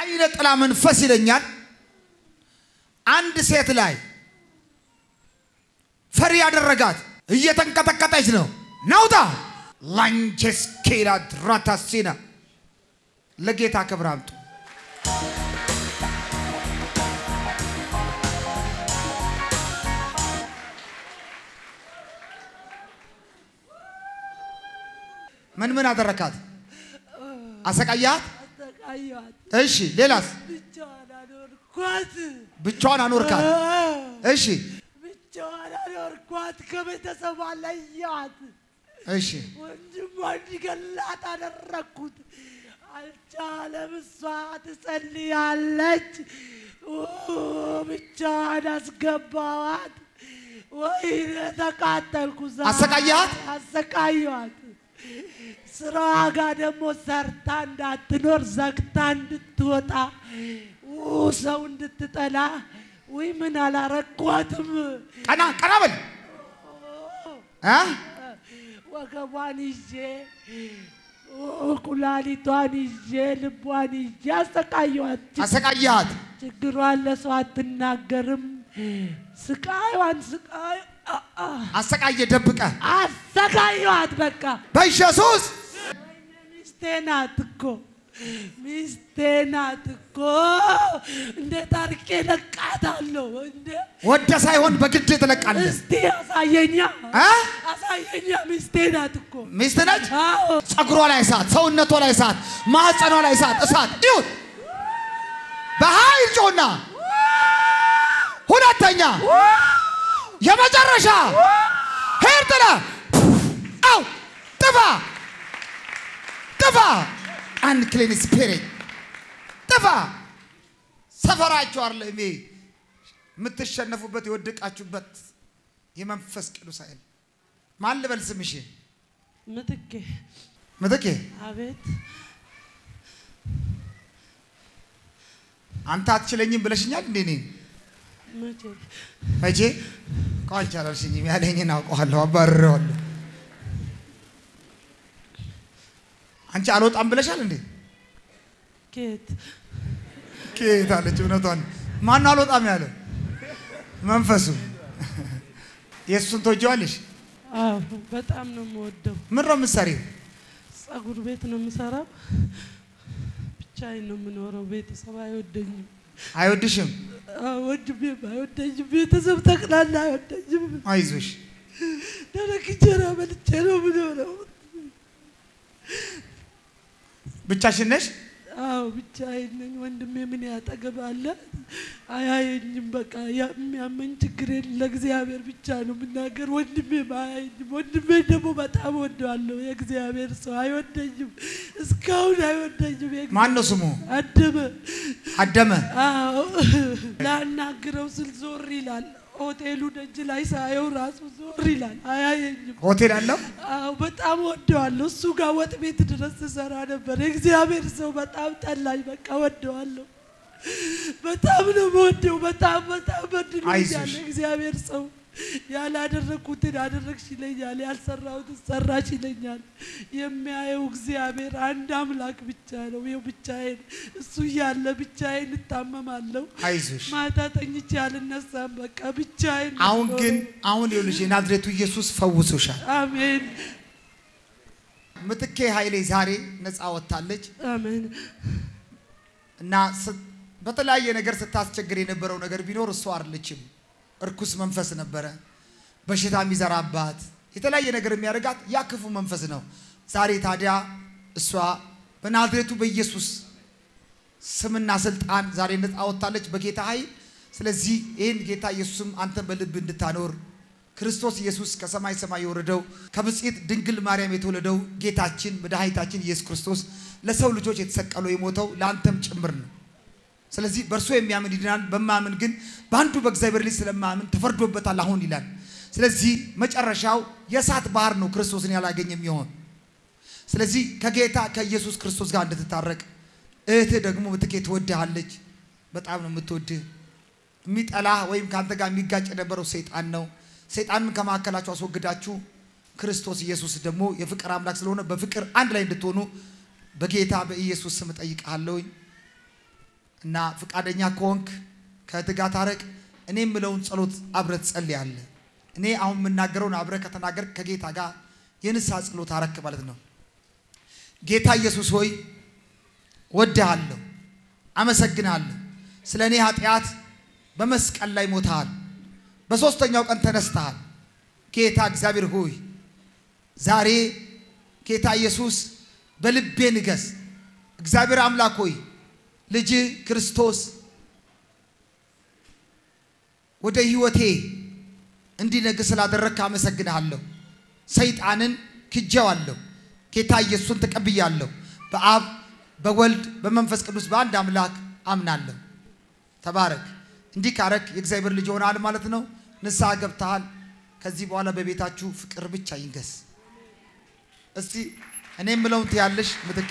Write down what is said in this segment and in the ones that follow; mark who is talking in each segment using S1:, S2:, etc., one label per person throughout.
S1: የአይነ ጥላ መንፈስ ይለኛል አንድ ሴት ላይ ፈሪ ያደረጋት እየተንቀጠቀጠች ነው። ናውጣ ላንቼስኬላ ድራታሲና ለጌታ ክብር አምጡ። ምን ምን አደረካት? አሰቃያት?
S2: አሰቃየኋት።
S1: እሺ፣ ሌላስ?
S2: ብቻዋን አኖርኳት።
S1: ብቻዋን አኖርካት? እሺ፣
S2: ብቻዋን አኖርኳት። ከቤተሰቧ ለየኋት።
S1: እሺ፣
S2: ወንድሟ እንዲገላት አደረግኩት። አልቻለም። እሷ ትጸልያለች። ኦ፣ ብቻዋን አስገባዋት። ወይኔ ተቃጠልኩ። ዛሬ
S1: አሰቃየሃት?
S2: አሰቃየኋት። ስራዋ ጋር ደግሞ ሰርታ እንዳትኖር ዘግታ እንድትወጣ ኡ፣ ሰው እንድትጠላ ወይ ምን አላረኳትም።
S1: ቀና ቀና በል እ?
S2: ወገቧን ይዤ ኡ፣ ኩላሊቷን ይዤ ልቧን ይዤ አሰቃየኋት።
S1: አሰቃያት።
S2: ችግሯን ለሰው አትናገርም። ስቃይዋን ስቃይ አ- አ-
S1: አሰቃየ ደብቀ
S2: አሰቃየኋት በቃ
S1: በኢየሱስ
S2: ሚስቴ ናት እኮ ሚስቴ ናት እኮ። እንዴት አድርጌ ለቃታለሁ? እንደ
S1: ወደ ሳይሆን በግድ ትለቃለህ።
S2: እስቲ አሳየኛ
S1: እ?
S2: አሳየኛ። ሚስቴ ናት እኮ።
S1: ሚስት ነች።
S2: አዎ
S1: ጸጉሯ ላይ እሳት፣ ሰውነቷ ላይ እሳት፣ ማህፀኗ ላይ እሳት እሳት ይሁን። በኃይል ጮና ሁለተኛ የመጨረሻ ሄድ ጥለ አው ጥፋ ጥፋ አንክሊን ስፒሪት ጥፋ። ሰፈራችሁ አለ እሜ የምትሸነፉበት የወደቃችሁበት የመንፈስ ቅዱስ ኃይል ማን ልበል ስምሽ?
S2: ምትኬ
S1: ምትኬ
S2: አቤት
S1: አንተ አትችለኝም ብለሽኛል እንዴ? እኔን
S2: መቼ
S1: መቼ ከአንቺ አላልሽኝም ያለኝን አውቀዋለሁ፣ አባርሬዋለሁ። አንቺ አልወጣም ብለሻል እንዴ?
S2: ኬት
S1: ኬት አለች። እውነቷን ማን አልወጣም ያለ መንፈሱ። የእሱን ትወጂዋለሽ?
S2: አዎ በጣም ነው የምወደው።
S1: ምን ነው የምትሰሪው?
S2: ጸጉር ቤት ነው የምሰራው። ብቻዬን ነው የምኖረው። ቤተሰብ አይወደኝም።
S1: አይወድሽም?
S2: አዎ፣ ወንድሜም አይወደኝም። ቤተሰብ ጠቅላላ አይወደኝም።
S1: አይዞሽ።
S2: ደረቅ እንጀራ በልቼ ነው የምኖረው።
S1: ብቻሽን ነሽ?
S2: አዎ ብቻዬን ነኝ። ወንድሜ ምን ያጠገባለ አያየኝም። በቃ ያ- የሚያመኝ ችግር የለ ለእግዚአብሔር ብቻ ነው የምናገር። ወንድሜ አያየኝም። ወንድሜ ደግሞ በጣም ወደዋለሁ። የእግዚአብሔር ሰው አይወደኝም፣ እስካሁን አይወደኝም። የእግዚአብሔር-
S1: ማን ነው ስሙ?
S2: አደመ
S1: አደመ።
S2: አዎ ላናግረው ስል ዞር ይላል። ሆቴሉ ደጅ ላይ ሳየው ራሱ ዞር ይላል፣ አያየኝም።
S1: ሆቴል አለው?
S2: አዎ በጣም ወደዋለሁ። እሱ ጋር ወጥ ቤት ድረስ ስሰራ ነበር። የእግዚአብሔር ሰው በጣም ጠላኝ። በቃ ወደዋለሁ። በጣም ነው የምወደው። በጣም በጣም በድሎኛል።
S1: አይዞሽ።
S2: የእግዚአብሔር ሰው ያላደረግኩትን አደረግሽ ይለኛል፣ ያልሰራሁትን ሰራሽ ይለኛል። የሚያየው እግዚአብሔር አንድ አምላክ ብቻ ነው። ይኸው ብቻዬን እሱ እያለ ብቻዬን እታመማለሁ።
S1: አይዞሽ።
S2: ማታ ተኝቼ አልነሳም። በቃ ብቻዬን ነው
S1: አሁን ግን
S2: የምኖረው።
S1: አሁን ይኸውልሽ የናዝሬቱ ኢየሱስ ፈውሶሻል።
S2: አሜን
S1: ምትኬ ኃይሌ ዛሬ ነፃ ወጥታለች
S2: አሜን
S1: እና ስ- በተለያየ ነገር ስታስቸግር የነበረው ነገር ቢኖር እሷ አይደለችም። እርኩስ መንፈስ ነበረ፣ በሽታ የሚዘራባት የተለያየ ነገር የሚያደርጋት ያ ክፉ መንፈስ ነው። ዛሬ ታዲያ እሷ በናዝሬቱ በኢየሱስ ስምና ስልጣን ዛሬ ነፃ ወጥታለች በጌታ ኃይል። ስለዚህ ይህን ጌታ ኢየሱስም አንተን በልብ እንድታኖር ክርስቶስ ኢየሱስ ከሰማይ ሰማይ የወረደው ከብጽዕት ድንግል ማርያም የተወለደው ጌታችን መድኃኒታችን ኢየሱስ ክርስቶስ ለሰው ልጆች የተሰቀለው የሞተው ለአንተም ጭምር ነው። ስለዚህ በእርሱ የሚያምን ይድናል፣ በማያምን ግን በአንዱ በእግዚአብሔር ልጅ ስለማያምን ተፈርዶበታል አሁን ይላል። ስለዚህ መጨረሻው የእሳት ባህር ነው ክርስቶስን ያላገኘ የሚሆን ስለዚህ ከጌታ ከኢየሱስ ክርስቶስ ጋር እንድትታረቅ እህትህ ደግሞ ምትኬ ትወድሃለች። በጣም ነው የምትወድህ። የሚጠላህ ወይም ከአንተ ጋር የሚጋጭ የነበረው ሰይጣን ነው። ሰይጣንን ከመካከላችሁ አስወግዳችሁ ክርስቶስ ኢየሱስ ደግሞ የፍቅር አምላክ ስለሆነ በፍቅር አንድ ላይ እንድትሆኑ በጌታ በኢየሱስ ስም እጠይቅሃለሁኝ። እና ፈቃደኛ ከሆንክ ከእህት ጋር ታረቅ። እኔ የምለውን ጸሎት አብረህ ትጸልያለህ። እኔ አሁን የምናገረውን አብረህ ከተናገርክ ከጌታ ጋር የንስሐ ጸሎት አረክ ማለት ነው። ጌታ ኢየሱስ ሆይ ወድሃለሁ፣ አመሰግናለሁ። ስለ እኔ ኃጢአት በመስቀል ላይ ሞተሃል፣ በሦስተኛው ቀን ተነስተሃል። ጌታ እግዚአብሔር ሆይ ዛሬ ጌታ ኢየሱስ በልቤ ንገስ። እግዚአብሔር አምላክ ሆይ ልጅ ክርስቶስ ወደ ሕይወቴ እንዲነግስ ስላደረግክ አመሰግንሃለሁ። ሰይጣንን ክጄዋለሁ። ጌታ ኢየሱስን ተቀብያለሁ። በአብ በወልድ በመንፈስ ቅዱስ በአንድ አምላክ አምናለሁ። ተባረክ። እንዲህ ካረክ የእግዚአብሔር ልጅ ሆነሃል ማለት ነው። ንስሐ ገብተሃል። ከዚህ በኋላ በቤታችሁ ፍቅር ብቻ ይንገስ። እስቲ እኔ የምለውን ትያለሽ ምትኬ።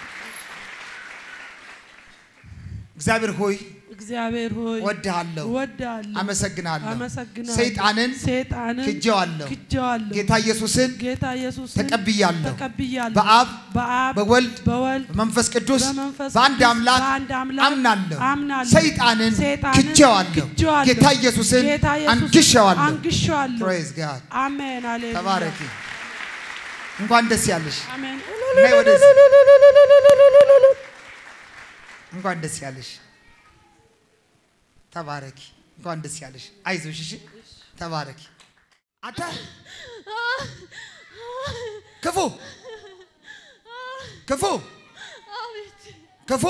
S1: እግዚአብሔር ሆይ
S2: እግዚአብሔር ሆይ
S1: ወድሃለሁ፣
S2: እወድሃለሁ፣
S1: አመሰግናለሁ።
S2: አመሰግናለሁ።
S1: ሰይጣንን
S2: ሰይጣንን
S1: ክጄዋለሁ።
S2: ክጄዋለሁ።
S1: ጌታ ኢየሱስን
S2: ጌታ ኢየሱስን
S1: ተቀብያለሁ።
S2: ተቀብያለሁ።
S1: በአብ
S2: በአብ
S1: በወልድ
S2: በወልድ
S1: በመንፈስ ቅዱስ
S2: በመንፈስ
S1: በአንድ
S2: ቅዱስ
S1: አምላክ
S2: በአንድ አምላክ
S1: አምናለሁ።
S2: አምናለሁ።
S1: ሰይጣንን
S2: ሰይጣንን
S1: ክጄዋለሁ።
S2: ክጄዋለሁ።
S1: ጌታ ኢየሱስን
S2: ጌታ ኢየሱስን
S1: አንግሼዋለሁ።
S2: አንግሼዋለሁ።
S1: ፕሬዝ ጋድ
S2: አሜን ሃሌሉያ።
S1: ተባረኪ። እንኳን ደስ ያለሽ።
S2: አሜን
S1: ነይ ወደዚህ። እንኳን ደስ ያለሽ። ተባረኪ። እንኳን ደስ ያለሽ። አይዞሽ። እሺ ተባረኪ። አንተ ክፉ ክፉ
S3: አቤት
S1: ክፉ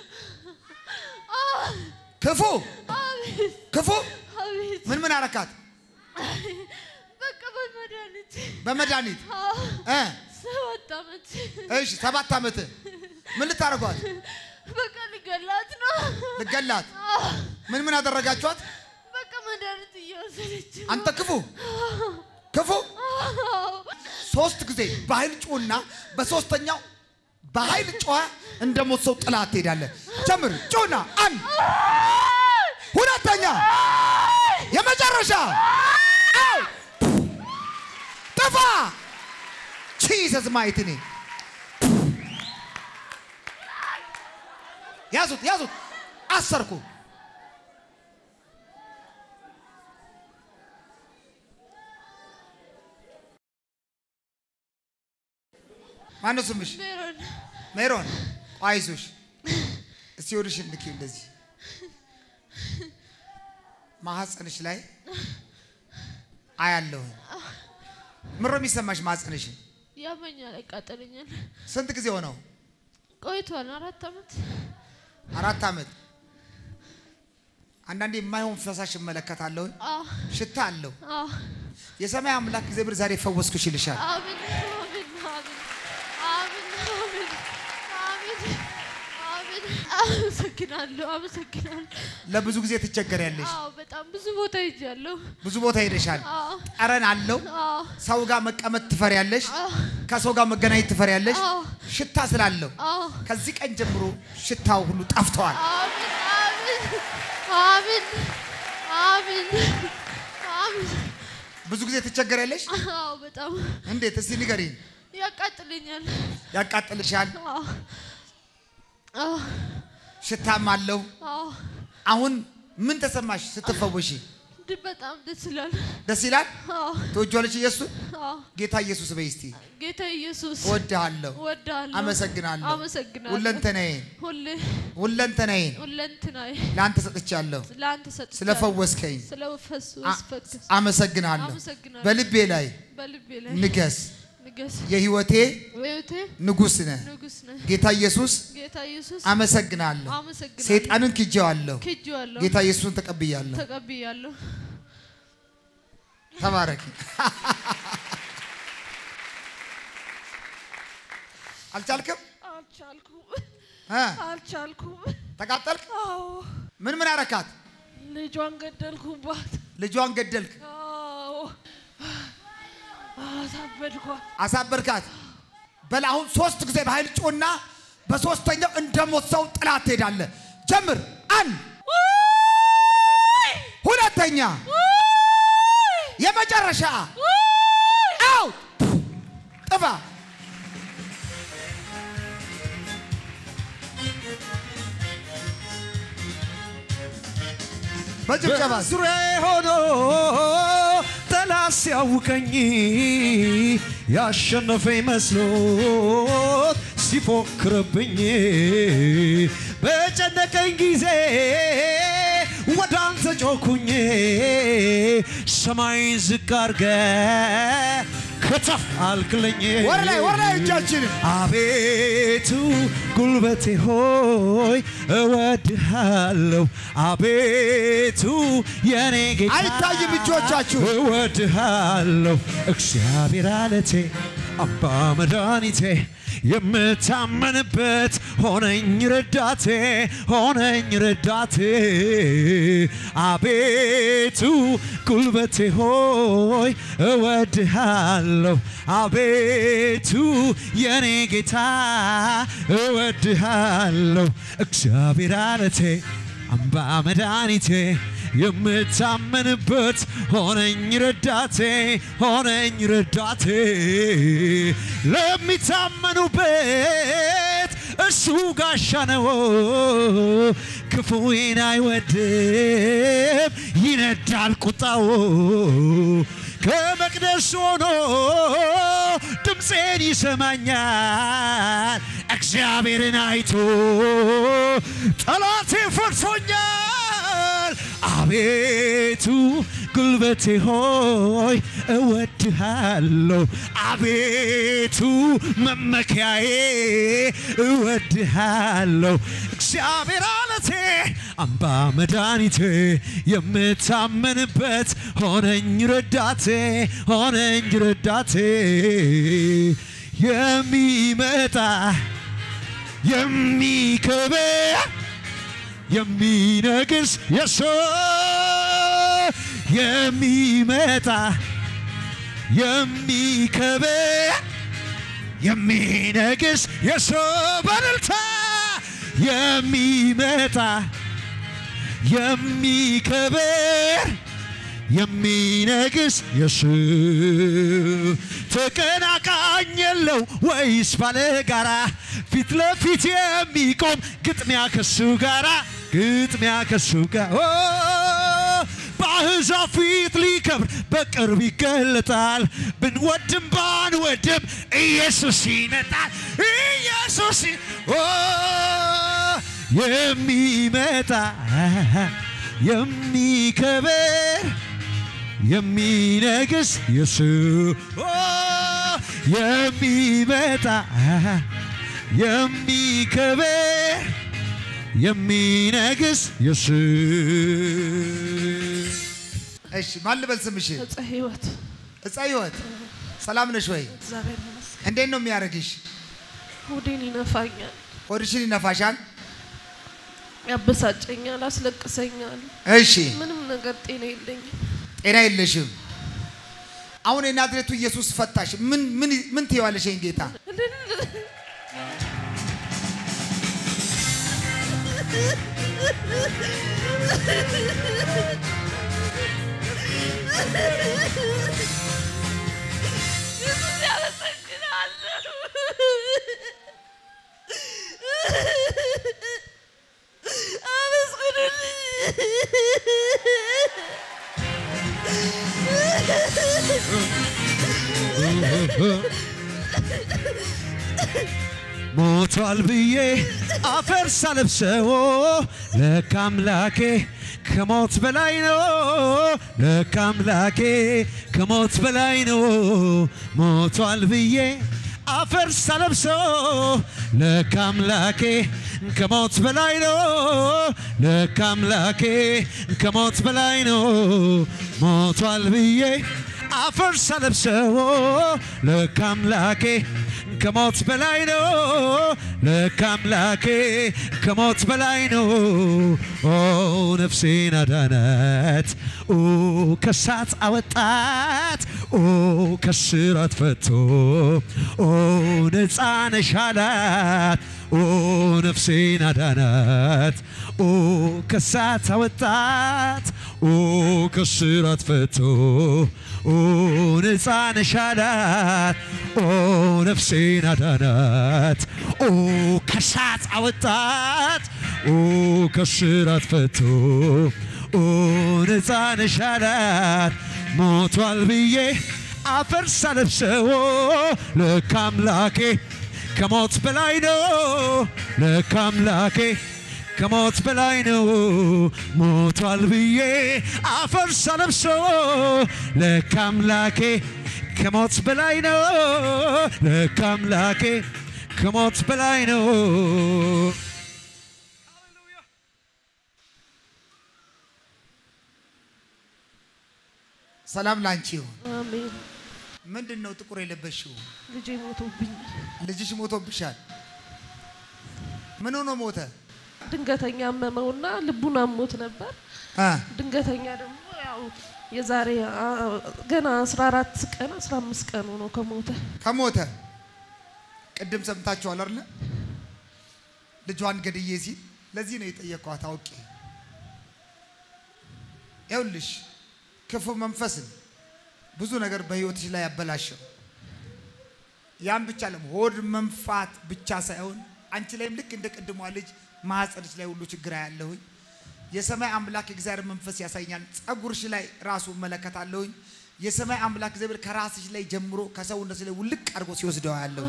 S1: ክፉ ክፉ
S3: አቤት
S1: ምን ምን አረካት?
S3: በቃ በመድኃኒት
S1: በመድኃኒት እ
S3: ሰባት ዓመት
S1: እሺ ሰባት ዓመት ምን ልታደርጓት?
S3: በቃ ልገላት ነው።
S1: ልገላት? ምን ምን አደረጋችኋት?
S3: በቃ መድኃኒት እየወሰደች ነው።
S1: አንተ ክፉ ክፉ
S3: አዎ።
S1: ሶስት ጊዜ በኃይል ጩና በሶስተኛው በኃይል ጮኸ እንደ ሞት ሰው ጥላ ትሄዳለህ። ጀምር ጩና አንድ ሁለተኛ የመጨረሻ አው! ጥፋ ቺሰስ ማየት እኔ ያዙት ያዙት አሰርኩ ማነው ስምሽ?
S3: ሜሮን
S1: ሜሮን አይዞሽ። እስቲ ወደሽ ልኪ እንደዚህ ማህፀንሽ ላይ አያለሁኝ። ምሮ የሚሰማሽ ማህፀንሽን
S3: ያመኛል፣ ያቃጠለኛል።
S1: ስንት ጊዜ ሆነው?
S3: ቆይቷል። አራት ዓመት
S1: አራት ዓመት። አንዳንዴ የማይሆን ፈሳሽ እመለከታለሁኝ።
S3: አዎ፣
S1: ሽታ አለው።
S3: አዎ።
S1: የሰማይ አምላክ እግዚአብሔር ዛሬ ፈወስኩሽ ይልሻል።
S3: አሜን፣ አሜን፣ አሜን፣ አሜን፣ አሜን፣ አሜን፣ አሜን። አመሰግናለሁ፣ አመሰግናለሁ።
S1: ለብዙ ጊዜ ትቸገሪያለሽ።
S3: አዎ፣ በጣም ብዙ ቦታ ሄጃለሁ።
S1: ብዙ ቦታ ሄደሻል።
S3: አዎ፣
S1: ጠረን አለው።
S3: አዎ፣
S1: ሰው ጋር መቀመጥ ትፈሪያለሽ።
S3: አዎ፣
S1: ከሰው ጋር መገናኘት ትፈሪያለሽ።
S3: አዎ።
S1: ሽታ ስላለው
S3: አዎ።
S1: ከዚህ ቀን ጀምሮ ሽታው ሁሉ ጠፍተዋል።
S3: አሜን፣ አሜን፣ አሜን፣ አሜን፣ አሜን።
S1: ብዙ ጊዜ ትቸገሪያለሽ።
S3: አዎ፣ በጣም
S1: እንዴት? እስቲ ንገሪኝ።
S3: ያቃጥለኛል።
S1: ያቃጥልሻል፣
S3: አዎ፣ አዎ፣
S1: ሽታም አለው።
S3: አዎ።
S1: አሁን ምን ተሰማሽ ስትፈወሺ?
S3: ድ- በጣም ደስ ይላል።
S1: ደስ ይላል።
S3: አዎ፣
S1: ትወጂዋለሽ ኢየሱስ?
S3: አዎ።
S1: ጌታ ኢየሱስ በይ እስቲ።
S3: ጌታ ኢየሱስ
S1: እወድሃለሁ፣
S3: እወድሃለሁ፣
S1: አመሰግናለሁ።
S3: አመሰግናለሁ።
S1: ሁለንተናዬን
S3: ሁሌ
S1: ሁለንተናዬን
S3: ሁለንትናዬ
S1: ለአንተ ሰጥቻለሁ።
S3: ለአንተ ሰጥቻለሁ።
S1: ስለፈወስከኝ
S3: ስለፈሱ
S1: አ-
S3: ፈክስ
S1: አመሰግናለሁ።
S3: አመሰግናለሁ።
S1: በልቤ ላይ
S3: በልቤ ላይ
S1: ንገስ።
S3: ንገስ።
S1: የህይወቴ
S3: በሕይወቴ
S1: ንጉሥ ነህ።
S3: ንጉስ ነህ።
S1: ጌታ ኢየሱስ
S3: ጌታ ኢየሱስ
S1: አመሰግናለሁ።
S3: አመሰግናለሁ።
S1: ሰይጣንን ክጄዋለሁ።
S3: ክጄዋለሁ፣
S1: ጌታ ኢየሱስን ተቀብያለሁ።
S3: ተቀብያለሁ።
S1: ተባረኪ። አልቻልክም?
S3: አልቻልኩም፣
S1: እ?
S3: አልቻልኩም።
S1: ተቃጠልክ?
S3: አዎ፣
S1: ምን ምን አረካት?
S3: ልጇን ገደልኩባት።
S1: ልጇን ገደልክ፣
S3: አዎ፣ አሳበድኳት።
S1: አሳበድካት። በል አሁን ሶስት ጊዜ በኃይል ጮና፣ በሶስተኛው እንደ ሞት ሰው ጥላት ትሄዳለህ። ጀምር። አንድ ሁለተኛ የመጨረሻ አው ጥፋ። በጭብጨባ
S4: ዙሪያዬ ሆኖ ጠላት ሲያውቀኝ ያሸነፈኝ መስሎት ሲፎክርብኝ በጨነቀኝ ጊዜ ወደ አንተ ጮኩኝ ሰማይን ዝቅ አርገ ከተፍ አልክልኝ
S1: ወር ላይ ወር ላይ እጃችንን
S4: አቤቱ ጉልበቴ ሆይ እወድሃለሁ። አቤቱ የኔ ጌታ
S1: አይታይም እጆቻችሁ።
S4: እወድሃለሁ። እግዚአብሔር አለቴ አባ መድኃኒቴ የምታመንበት ሆነኝ ረዳቴ ሆነኝ ረዳቴ አቤቱ ጉልበቴ ሆይ እወድሃለሁ አቤቱ የኔ ጌታ እወድሃለሁ እግዚአብሔር አለቴ አምባ መድኃኒቴ የምታመንበት ሆነኝ ረዳቴ ሆነኝ ረዳቴ ለሚታመኑበት እሱ ጋሻ ነው። ክፉዬን አይወድም ይነዳል ቁጣው ከመቅደስ ሆኖ ድምፄን ይሰማኛል። እግዚአብሔርን አይቶ ጠላቴ ፈርሶኛል። አቤቱ ጉልበቴ ሆይ እወድሃለሁ። አቤቱ መመኪያዬ እወድሃለሁ። እግዚአብሔር አለቴ አምባ መድኃኒቴ የምታመንበት ሆነኝ ረዳቴ ሆነኝ ረዳቴ የሚመጣ የሚከበር የሚነግስ የሱ የሚመጣ የሚከበር የሚነግስ የሱ በእልልታ የሚመጣ የሚከበር የሚነግስ የሱ ተቀናቃኝ የለው ወይስ ባለጋራ ፊት ለፊት የሚቆም ግጥሚያ ከሱ ጋራ ግጥሚያ ከሱ ጋር ኦ፣ በአሕዛብ ፊት ሊከብር በቅርብ ይገለጣል። ብንወድም ባንወድም ኢየሱስ ይመጣል። ኢየሱስ ይ- ኦ፣ የሚመጣ የሚከበር የሚነግስ ኢየሱስ ኦ፣ የሚመጣ የሚከበር የሚነግስ ኢየሱስ
S1: እሺ ማን ልበል ስምሽን?
S3: እፀ ህይወት
S1: እፀ ህይወት ሰላም ነሽ ወይ?
S3: እግዚአብሔር ይመስገን።
S1: እንዴት ነው የሚያደርግሽ?
S3: ሆዴን ይነፋኛል፣
S1: ሆድሽን ይነፋሻል?
S3: ያበሳጨኛል፣ አስለቅሰኛል።
S1: እሺ
S3: ምንም ነገር ጤና የለኝም።
S1: ጤና የለሽም። አሁን የናዝሬቱ ኢየሱስ ፈታሽ። ምን ምን ምን ትይዋለሽ? ይሄን ጌታ
S3: ኢየሱስ ያመሰግናለሁ።
S4: ሞቷል ብዬ አፈር ሳለብሰው ለካ አምላኬ ከሞት በላይ ነው። ለካ አምላኬ ከሞት በላይ ነው። ሞቷል ብዬ አፈር ሳለብሰው ለካ አምላኬ ከሞት በላይ ነው። ለካ አምላኬ ከሞት በላይ ነው። ሞቷል ብዬ አፈር ሳለብሰው ለካ አምላኬ ከሞት በላይ ነው። ለካ አምላኬ ከሞት በላይ ነው። ኦ ነፍሴን አዳናት፣ ኦ ከሳት አወጣት፣ ኦ ከስራት ፈቶ፣ ኦ ነፃ ነሽ አላት። ኦ ነፍሴን አዳናት፣ ኦ ከሳት አወጣት፣ ኦ ከስራት ፈቶ፣ ኦ ነፃ ነሽ አላት። ኦ ነፍሴን አዳናት፣ ኦ ከሳት አወጣት፣ ኦ ከስራት ፈቶ፣ ኦ ነፃ ነሽ አላት ሞቷል ብዬ አፈር ሳለብሰው ለካ አምላኬ ከሞት በላይ ነው ለካ አምላኬ ከሞት በላይ ነው ሞቷል ብዬ አፈር ሳለብሰው ለካ አምላኬ ከሞት በላይ ነው ለካ አምላኬ ከሞት በላይ ነው
S1: ሰላም ላንቺ ይሁን።
S3: አሜን።
S1: ምንድን ነው ጥቁር የለበሽው?
S3: ልጄ ሞቶብኝ
S1: ልጅሽ ሞቶብሻል። ምን ሆኖ ሞተ?
S3: ድንገተኛ አመመውና ልቡን አሞት ነበር።
S1: አ
S3: ድንገተኛ ደግሞ ያው የዛሬ አ- ገና 14 ቀን 15 ቀን ሆኖ ከሞተ
S1: ከሞተ ቅድም ሰምታችኋል አይደለ? ልጇን ገድዬ ሲል ለዚህ ነው የጠየኳት አውቄ። ይኸውልሽ ክፉ መንፈስን ብዙ ነገር በህይወትሽ ላይ ያበላሸው ያን ብቻ ለም ሆድ መንፋት ብቻ ሳይሆን አንቺ ላይም ልክ እንደ ቅድሟ ልጅ ማህፀንሽ ላይ ሁሉ ችግር ያለሁኝ የሰማይ አምላክ የእግዚአብሔር መንፈስ ያሳኛል። ጸጉርሽ ላይ ራሱ እመለከታለሁኝ። የሰማይ አምላክ እግዚአብሔር ከራስሽ ላይ ጀምሮ ከሰውነት ላይ ውልቅ አድርጎ ሲወስደው ያለሁ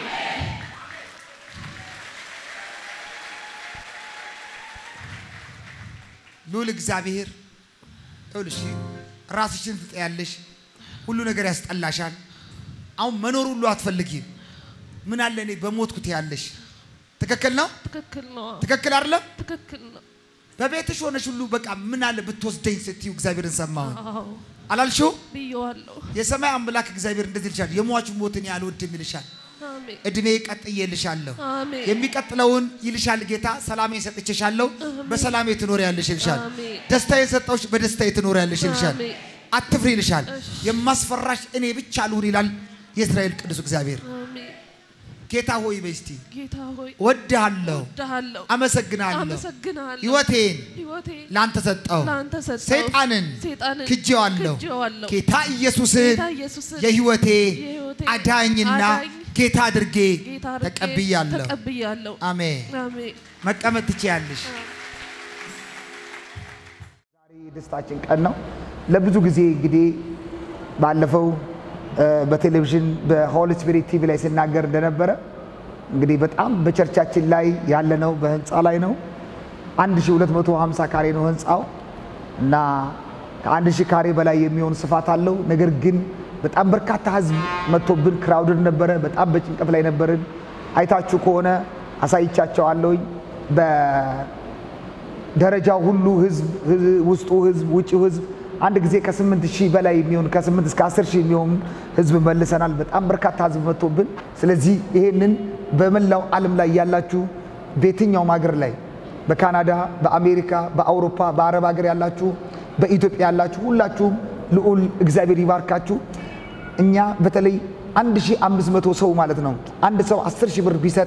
S1: ልዑል እግዚአብሔር ይኸውልሽ ራስሽን ትጠያለሽ። ሁሉ ነገር ያስጠላሻል። አሁን መኖር ሁሉ አትፈልጊም። ምን አለ እኔ በሞትኩት ያለሽ ትክክል ነው።
S3: ትክክል ነው።
S1: ትክክል አይደለም።
S3: ትክክል ነው።
S1: በቤትሽ ሆነሽ ሁሉ በቃ ምን አለ ብትወስደኝ ስትዩ እግዚአብሔርን ሰማሁኝ
S3: አዎ
S1: አላልሽው?
S3: ብየዋለሁ።
S1: የሰማይ አምላክ እግዚአብሔር እንደዚህ ይልሻል፣ የሟቹ ሞትን አልወድም ይልሻል።
S3: አሜን
S1: እድሜ ቀጥዬልሻለሁ፣
S3: አሜን
S1: የሚቀጥለውን ይልሻል ጌታ። ሰላሜን ሰጥቼሻለሁ፣ በሰላሜ ትኖሪያለሽ ይልሻል።
S3: አሜን።
S1: ደስታዬን ሰጠሁሽ፣ በደስታዬ ትኖሪያለሽ ይልሻል።
S3: አሜን።
S1: አትፍሪ ይልሻል።
S3: እሺ።
S1: የማስፈራሽ እኔ ብቻ ልሁን ይላል የእስራኤል ቅዱስ እግዚአብሔር።
S3: አሜን።
S1: ጌታ ሆይ በይ እስቲ
S3: ጌታ ሆይ
S1: ወድሃለሁ፣
S3: እወድሃለሁ፣
S1: አመሰግናለሁ፣
S3: አመሰግናለሁ።
S1: ህይወቴን
S3: ህይወቴን
S1: ላንተ ሰጠው፣
S3: ለአንተ ሰጠው።
S1: ሰይጣንን
S3: ሰይጣንን
S1: ክጄዋለሁ፣
S3: ክጄዋለሁ።
S1: ጌታ ኢየሱስን
S3: ጌታ ኢየሱስን
S1: የህይወቴ
S3: የህይወቴ
S1: አዳኝና
S3: አዳኝ
S1: ጌታ አድርጌ
S3: ጌታ አድርጌ
S1: ተቀብያለሁ።
S3: ተቀብያለሁ።
S1: አሜን።
S3: አሜን።
S1: መቀመጥ ትችያለሽ። ዛሬ የደስታችን ቀን ነው። ለብዙ ጊዜ እንግዲህ ባለፈው እ፣ በቴሌቪዥን በሆሊ ስፒሪት ቲቪ ላይ ሲናገር እንደነበረ እንግዲህ በጣም በቸርቻችን ላይ ያለነው በህንፃ ላይ ነው። 1250 ካሬ ነው ህንፃው እና ከአንድ ሺህ ካሬ በላይ የሚሆን ስፋት አለው። ነገር ግን በጣም በርካታ ህዝብ መጥቶብን ክራውድድ ነበረ። በጣም በጭንቀት ላይ ነበርን። አይታችሁ ከሆነ አሳይቻቸዋለሁኝ በደረጃው ሁሉ ህዝብ ህዝ- ውስጡ ህዝብ ውጭው ህዝብ አንድ ጊዜ ከስምንት ሺህ በላይ የሚሆን ከስምንት እስከ አስር ሺህ የሚሆን ህዝብ መልሰናል። በጣም በርካታ ህዝብ መጥቶብን፣ ስለዚህ ይሄንን በመላው ዓለም ላይ ያላችሁ በየትኛውም ሀገር ላይ በካናዳ፣ በአሜሪካ፣ በአውሮፓ፣ በአረብ ሀገር ያላችሁ፣ በኢትዮጵያ ያላችሁ ሁላችሁም ልዑል እግዚአብሔር ይባርካችሁ። እኛ በተለይ 1500 ሰው ማለት ነው አንድ ሰው 10 ሺህ ብር ቢሰጥ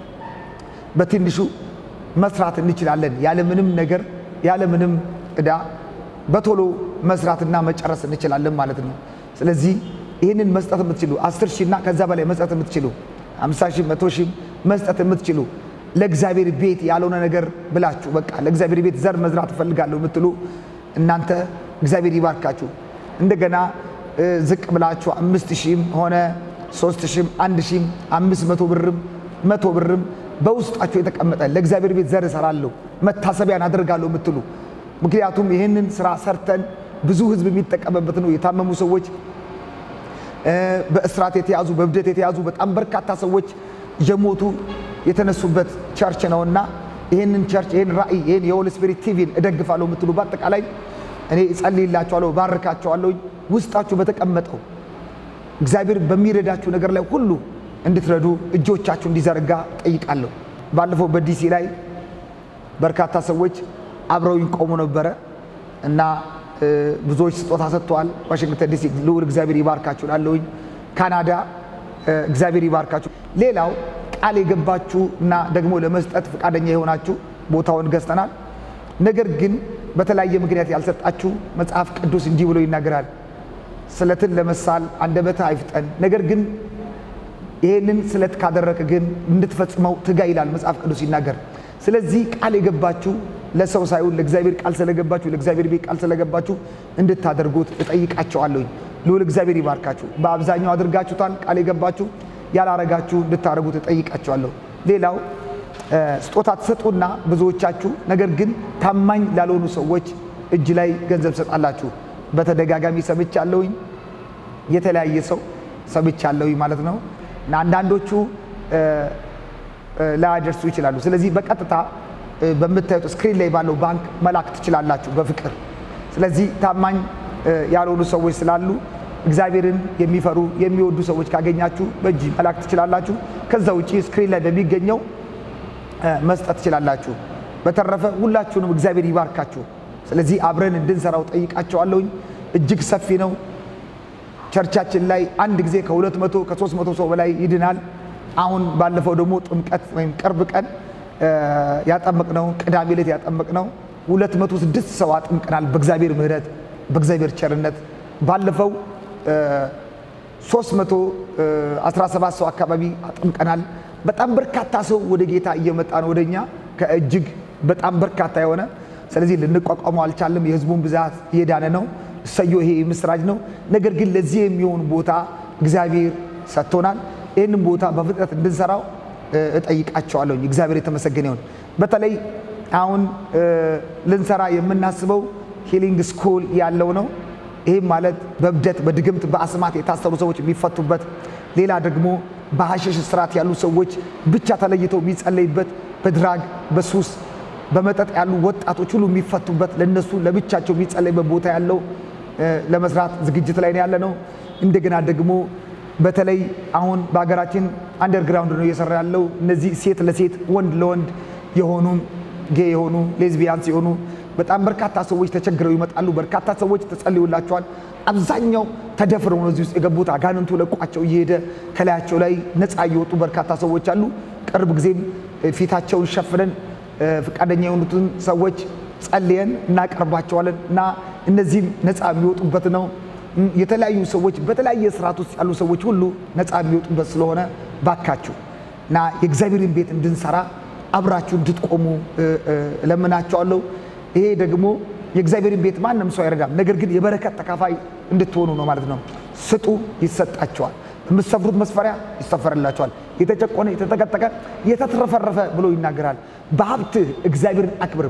S1: በትንሹ መስራት እንችላለን። ያለምንም ነገር ያለምንም ዕዳ በቶሎ መስራትና መጨረስ እንችላለን ማለት ነው። ስለዚህ ይህንን መስጠት የምትችሉ 10 ሺህ እና ከዛ በላይ መስጠት የምትችሉ 50 ሺህ፣ 100 ሺህ መስጠት የምትችሉ ለእግዚአብሔር ቤት ያልሆነ ነገር ብላችሁ በቃ ለእግዚአብሔር ቤት ዘር መዝራት እፈልጋለሁ የምትሉ እናንተ እግዚአብሔር ይባርካችሁ። እንደገና እ፣ ዝቅ ብላችሁ አምስት ሺህም ሆነ ሶስት ሺህም አንድ ሺህም አምስት መቶ ብርም መቶ ብርም በውስጣችሁ የተቀመጠ ለእግዚአብሔር ቤት ዘር እሰራለሁ መታሰቢያን አደርጋለሁ የምትሉ ምክንያቱም ይህንን ስራ ሰርተን ብዙ ህዝብ የሚጠቀምበት ነው። የታመሙ ሰዎች እ፣ በእስራት የተያዙ በእብደት የተያዙ በጣም በርካታ ሰዎች የሞቱ የተነሱበት ቸርች ነውና ይህንን ቸርች ይህን ራእይ ይህን የሆሊ ስፒሪት ቲቪን እደግፋለሁ የምትሉ በአጠቃላይ እኔ እጸልይላችኋለሁ፣ ባርካችኋለሁ። ውስጣችሁ በተቀመጠው እግዚአብሔር በሚረዳችሁ ነገር ላይ ሁሉ እንድትረዱ እጆቻችሁ እንዲዘረጋ ጠይቃለሁ። ባለፈው በዲሲ ላይ በርካታ ሰዎች አብረውኝ ቆሙ ነበረ እና እ፣ ብዙዎች ስጦታ ሰጥተዋል። ዋሽንግተን ዲሲ ልዑል እግዚአብሔር ይባርካችሁ ላለሁኝ ካናዳ እ፣ እግዚአብሔር ይባርካችሁ። ሌላው ቃል የገባችሁ እና ደግሞ ለመስጠት ፈቃደኛ የሆናችሁ ቦታውን ገዝተናል። ነገር ግን በተለያየ ምክንያት ያልሰጣችሁ መጽሐፍ ቅዱስ እንዲህ ብሎ ይናገራል፣ ስለትን ለመሳል አንደበትህ አይፍጠን፣ ነገር ግን ይሄንን ስለት ካደረክ ግን እንድትፈጽመው ትጋ ይላል መጽሐፍ ቅዱስ ሲናገር። ስለዚህ ቃል የገባችሁ ለሰው ሳይሆን ለእግዚአብሔር ቃል ስለገባችሁ ለእግዚአብሔር ቤት ቃል ስለገባችሁ እንድታደርጉት እጠይቃቸዋለሁኝ። ልዑል እግዚአብሔር ይባርካችሁ። በአብዛኛው አድርጋችሁታል። ቃል የገባችሁ ያላረጋችሁ እንድታደርጉት እጠይቃቸዋለሁ። ሌላው እ፣ ስጦታ ትሰጡና ብዙዎቻችሁ ነገር ግን ታማኝ ላልሆኑ ሰዎች እጅ ላይ ገንዘብ ትሰጣላችሁ። በተደጋጋሚ ሰምቻለሁኝ። የተለያየ ሰው ሰምቻለሁኝ ማለት ነው እና አንዳንዶቹ እ፣ እ፣ ላያደርሱ ይችላሉ። ስለዚህ በቀጥታ እ፣ በምታዩት ስክሪን ላይ ባለው ባንክ መላክ ትችላላችሁ በፍቅር። ስለዚህ ታማኝ እ፣ ያልሆኑ ሰዎች ስላሉ እግዚአብሔርን የሚፈሩ የሚወዱ ሰዎች ካገኛችሁ በእጅ መላክ ትችላላችሁ። ከዛ ውጪ ስክሪን ላይ በሚገኘው እ፣ መስጠት ትችላላችሁ። በተረፈ ሁላችሁንም እግዚአብሔር ይባርካችሁ። ስለዚህ አብረን እንድንሰራው ጠይቃቸዋለሁኝ። እጅግ ሰፊ ነው። ቸርቻችን ላይ አንድ ጊዜ ከሁለት መቶ ከሶስት መቶ ሰው በላይ ይድናል። አሁን ባለፈው ደግሞ ጥምቀት ወይም ቅርብ ቀን እ፣ ያጠመቅነው ቅዳሜ ዕለት ያጠመቅነው ሁለት መቶ ስድስት ሰው አጥምቀናል። በእግዚአብሔር ምሕረት በእግዚአብሔር ቸርነት ባለፈው እ፣ 317 ሰው አካባቢ አጥምቀናል። በጣም በርካታ ሰው ወደ ጌታ እየመጣ ነው ወደኛ ከእጅግ በጣም በርካታ የሆነ ስለዚህ ልንቋቋመው አልቻለም። የህዝቡን ብዛት እየዳነ ነው። እሰዮ ይሄ ምስራች ነው። ነገር ግን ለዚህ የሚሆን ቦታ እግዚአብሔር ሰጥቶናል። ይህንን ቦታ በፍጥነት እንድንሰራው እ፣ እጠይቃቸዋለሁ። እግዚአብሔር የተመሰገነ ይሁን። በተለይ አሁን እ፣ ልንሰራ የምናስበው ሂሊንግ ስኩል ያለው ነው። ይህም ማለት በእብደት በድግምት በአስማት የታሰሩ ሰዎች የሚፈቱበት፣ ሌላ ደግሞ በሐሸሽ ስርዓት ያሉ ሰዎች ብቻ ተለይተው የሚጸለይበት፣ በድራግ በሱስ በመጠጥ ያሉ ወጣቶች ሁሉ የሚፈቱበት ለነሱ ለብቻቸው የሚጸለይበት ቦታ ያለው እ፣ ለመስራት ዝግጅት ላይ ነው ያለ ነው። እንደገና ደግሞ በተለይ አሁን በሀገራችን አንደርግራውንድ ነው እየሰራ ያለው እነዚህ ሴት ለሴት ወንድ ለወንድ የሆኑ ጌ የሆኑ ሌዝቢያንስ የሆኑ በጣም በርካታ ሰዎች ተቸግረው ይመጣሉ። በርካታ ሰዎች ተጸልዩላቸዋል። አብዛኛው ተደፍረው ነው እዚህ ውስጥ የገቡት። አጋንንቱ ለቋቸው እየሄደ ከላያቸው ላይ ነፃ እየወጡ በርካታ ሰዎች አሉ። ቅርብ ጊዜም እ፣ ፊታቸውን ሸፍነን እ፣ ፈቃደኛ የሆኑትን ሰዎች ጸልየን እናቀርባቸዋለን እና እነዚህም ነፃ የሚወጡበት ነው። እም፣ የተለያዩ ሰዎች በተለያየ ስርዓት ውስጥ ያሉ ሰዎች ሁሉ ነፃ የሚወጡበት ስለሆነ ባካችሁ እና የእግዚአብሔርን ቤት እንድንሰራ አብራችሁ እንድትቆሙ እ፣ እ፣ እለምናቸዋለሁ። ይሄ ደግሞ የእግዚአብሔርን ቤት ማንም ሰው አይረዳም፣ ነገር ግን የበረከት ተካፋይ እንድትሆኑ ነው ማለት ነው። ስጡ፣ ይሰጣቸዋል። በምትሰፍሩት መስፈሪያ ይሰፈርላቸዋል። የተጨቆነ የተጠቀጠቀ የተትረፈረፈ ብሎ ይናገራል። በሀብትህ እግዚአብሔርን አክብር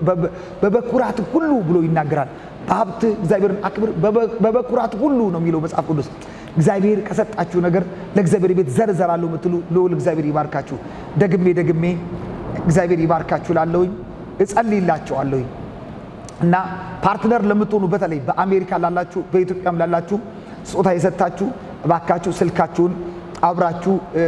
S1: በበኩራት ሁሉ ብሎ ይናገራል። በሀብትህ እግዚአብሔርን አክብር በበኩራት ሁሉ ነው የሚለው መጽሐፍ ቅዱስ። እግዚአብሔር ከሰጣችሁ ነገር ለእግዚአብሔር ቤት ዘር እዘራለሁ የምትሉ ልዑል እግዚአብሔር ይባርካችሁ። ደግሜ ደግሜ እግዚአብሔር ይባርካችሁ ላለሁኝ እጸልይላቸዋለሁኝ እና ፓርትነር ለምትሆኑ በተለይ በአሜሪካ ላላችሁ በኢትዮጵያም ላላችሁ ስጦታ የሰጣችሁ እባካችሁ ስልካችሁን አብራችሁ እ፣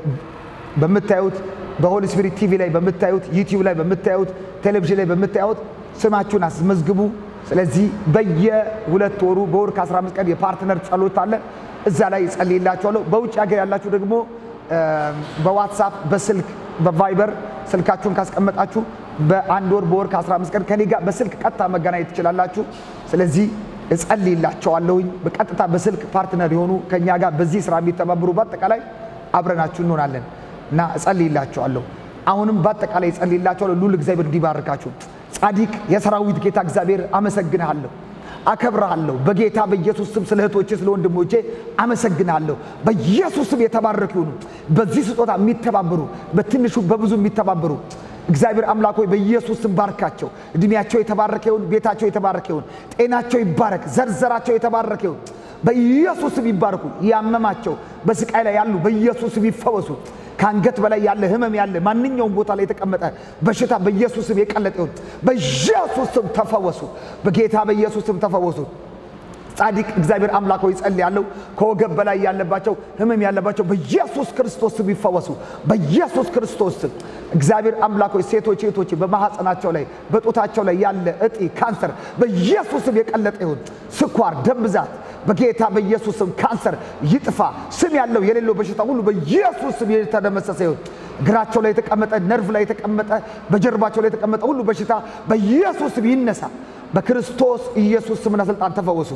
S1: በምታዩት በሆሊ ስፒሪት ቲቪ ላይ በምታዩት ዩቲዩብ ላይ በምታዩት ቴሌቪዥን ላይ በምታዩት ስማችሁን አስመዝግቡ። ስለዚህ በየሁለት ወሩ በወር ከ15 ቀን የፓርትነር ጸሎት አለ። እዛ ላይ እጸልይላችኋለሁ። በውጭ ሀገር ያላችሁ ደግሞ እ፣ በዋትሳፕ በስልክ በቫይበር ስልካችሁን ካስቀመጣችሁ በአንድ ወር በወር ከ15 ቀን ከኔ ጋር በስልክ ቀጥታ መገናኘት ትችላላችሁ። ስለዚህ እጸልይላቸዋለሁኝ። በቀጥታ በስልክ ፓርትነር የሆኑ ከኛ ጋር በዚህ ስራ የሚተባበሩ በአጠቃላይ አብረናችሁ እንሆናለን እና እጸልይላቸዋለሁ። አሁንም በአጠቃላይ እጸልይላቸዋለሁ። ሉል እግዚአብሔር እንዲባርካችሁ። ጻዲቅ የሰራዊት ጌታ እግዚአብሔር አመሰግንሃለሁ፣ አከብርሃለሁ። በጌታ በኢየሱስ ስም ስለ እህቶቼ ስለ ወንድሞቼ አመሰግንሃለሁ። በኢየሱስ ስም የተባረኩ ይሁኑ። በዚህ ስጦታ የሚተባበሩ በትንሹ በብዙ የሚተባበሩ እግዚአብሔር አምላክ ሆይ በኢየሱስ ስም ባርካቸው። እድሜያቸው የተባረከ ይሁን። ቤታቸው የተባረከ ይሁን። ጤናቸው ይባረክ። ዘርዘራቸው የተባረከ ይሁን። በኢየሱስ ስም ይባረኩ። ያመማቸው በስቃይ ላይ ያሉ በኢየሱስ ስም ይፈወሱ። ከአንገት በላይ ያለ ህመም ያለ ማንኛውም ቦታ ላይ የተቀመጠ በሽታ በኢየሱስ ስም የቀለጠ ይሁን። በኢየሱስ ስም ተፈወሱ። በጌታ በኢየሱስ ስም ተፈወሱ። ጻድቅ እግዚአብሔር አምላክ ሆይ ጸልያለሁ። ከወገብ በላይ ያለባቸው ህመም ያለባቸው በኢየሱስ ክርስቶስ ስም ይፈወሱ። በኢየሱስ ክርስቶስ ስም እግዚአብሔር አምላክ ሆይ ሴቶች እህቶች በማህፀናቸው ላይ በጡታቸው ላይ ያለ እጢ ካንሰር በኢየሱስ ስም የቀለጠ ይሁን። ስኳር፣ ደም ብዛት በጌታ በኢየሱስ ስም ካንሰር ይጥፋ። ስም ያለው የሌለው በሽታ ሁሉ በኢየሱስ ስም የተደመሰሰ ይሁን። እግራቸው ላይ የተቀመጠ ነርቭ ላይ የተቀመጠ በጀርባቸው ላይ የተቀመጠ ሁሉ በሽታ በኢየሱስ ስም ይነሳ። በክርስቶስ ኢየሱስ ስምና ስልጣን ተፈወሱ።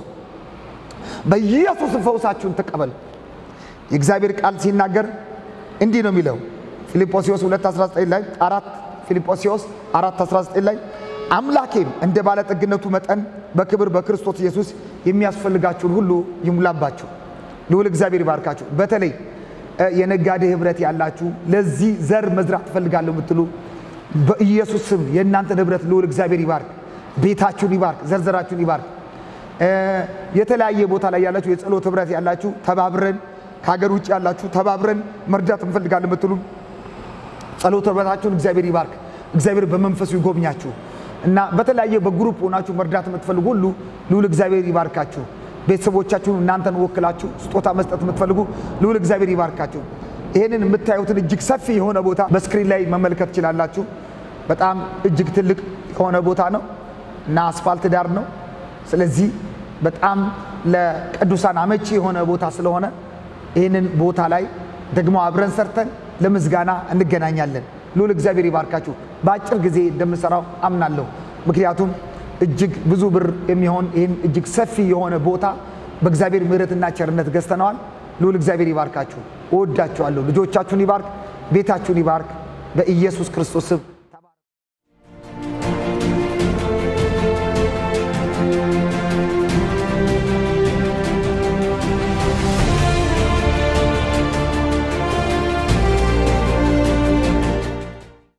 S1: በኢየሱስ ፈውሳችሁን ተቀበሉ። የእግዚአብሔር ቃል ሲናገር እንዲህ ነው የሚለው ፊልጶስዮስ 2:19 ላይ አራት ፊልጶስዮስ 4:19 ላይ አምላኬም እንደ ባለጠግነቱ መጠን በክብር በክርስቶስ ኢየሱስ የሚያስፈልጋችሁን ሁሉ ይሙላባችሁ። ልዑል እግዚአብሔር ይባርካችሁ። በተለይ እ፣ የነጋዴ ህብረት ያላችሁ ለዚህ ዘር መዝራት ትፈልጋለሁ የምትሉ በኢየሱስ ስም የእናንተን ህብረት ልዑል እግዚአብሔር ይባርክ፣ ቤታችሁን ይባርክ፣ ዘርዘራችሁን ይባርክ። እ፣ የተለያየ ቦታ ላይ ያላችሁ የጸሎት ህብረት ያላችሁ ተባብረን፣ ከሀገር ውጭ ያላችሁ ተባብረን መርዳት እንፈልጋለን የምትሉ ጸሎት ህብረታችሁን እግዚአብሔር ይባርክ። እግዚአብሔር በመንፈሱ ይጎብኛችሁ እና በተለያየ በግሩፕ ሆናችሁ መርዳት የምትፈልጉ ሁሉ ልዑል እግዚአብሔር ይባርካችሁ። ቤተሰቦቻችሁን እናንተን ወክላችሁ ስጦታ መስጠት የምትፈልጉ ልዑል እግዚአብሔር ይባርካችሁ። ይህንን የምታዩትን እጅግ ሰፊ የሆነ ቦታ በስክሪን ላይ መመልከት ትችላላችሁ። በጣም እጅግ ትልቅ የሆነ ቦታ ነው እና አስፋልት ዳር ነው። ስለዚህ በጣም ለቅዱሳን አመቺ የሆነ ቦታ ስለሆነ ይህንን ቦታ ላይ ደግሞ አብረን ሰርተን ለምስጋና እንገናኛለን። ልዑል እግዚአብሔር ይባርካችሁ። በአጭር ጊዜ እንደምሰራው አምናለሁ። ምክንያቱም እጅግ ብዙ ብር የሚሆን ይህን እጅግ ሰፊ የሆነ ቦታ በእግዚአብሔር ምሕረትና ቸርነት ገዝተነዋል። ልዑል እግዚአብሔር ይባርካችሁ። እወዳችኋለሁ። ልጆቻችሁን ይባርክ፣ ቤታችሁን ይባርክ። በኢየሱስ ክርስቶስ ስም